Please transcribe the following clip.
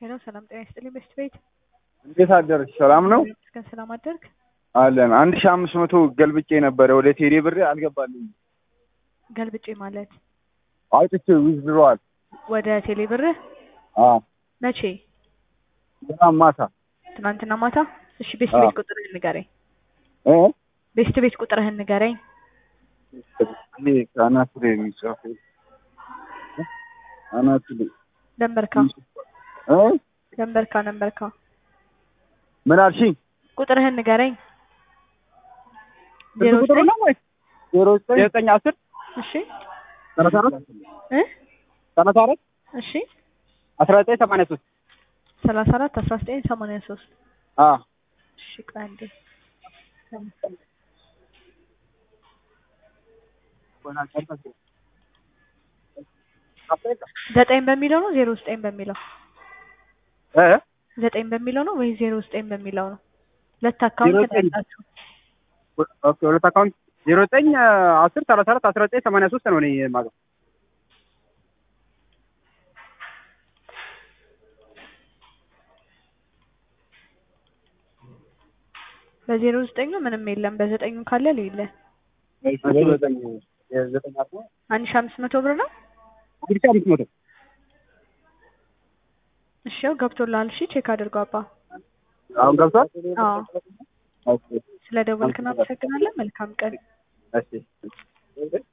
ሄሎ ሰላም ጤና ይስጥልኝ በስት ቤት እንዴት አደርሽ? ሰላም ነው እስከ ሰላም አደርግ አለን። አንድ ሺህ አምስት መቶ ገልብጬ ነበረ ወደ ቴሌ ብር አልገባልኝ። ገልብጬ ማለት አውጥቼ ዊዝድሮዋል። ወደ ቴሌ ብርህ አዎ መቼ? በጣም ማታ ትናንትና ማታ። እሺ ቤስት አዎ። ቤት ቁጥርህን ንገረኝ። እ ቤስት ቤት ቁጥርህን ንገረኝ። ይሄ ከአናቱ ላይ የሚጻፈው አናቱ ላይ ደንበርካ እ ደንበርካ ደንበርካ ምን አልሽኝ? ቁጥርህን ንገረኝ። ስልክ ዜሮ ቁጥሩ ዘጠኝ ነው ወይ? ዜሮ ዘጠኝ ዘጠኝ አስር እሺ ሰላሳ አራት እ ሰላሳ አራት እሺ አስራ ዘጠኝ ሰማንያ ሶስት ሰላሳ አራት አስራ ዘጠኝ ሰማንያ ሶስት አዎ እሺ ቆይ አንዴ ዘጠኝ በሚለው ነው ዜሮ ዘጠኝ በሚለው እ ዘጠኝ በሚለው ነው ወይ ዜሮ ዘጠኝ በሚለው ነው? ሁለት አካውንት ዜሮ ነው ዘጠኝ ያላችሁ። ኦኬ ሁለት አካውንት ዜሮ ዘጠኝ አስር ሰላሳ አራት አስራ ዘጠኝ ሰማንያ ሶስት ነው እኔ የማውቀው። በዜሮ ዘጠኙ ምንም የለም። በዘጠኙ ካለ ሌለ ዘጠኝ ዘጠኝ አስራ አንድ ሺህ አምስት መቶ ብር ነው። አንድ ሺህ አምስት መቶ እሺ ያው ገብቶልሃል። እሺ ቼክ አድርገው አባ። አሁን ገብቷል። አዎ ኦኬ ስለ ደወልክ እናመሰግናለን። መልካም ቀን። እሺ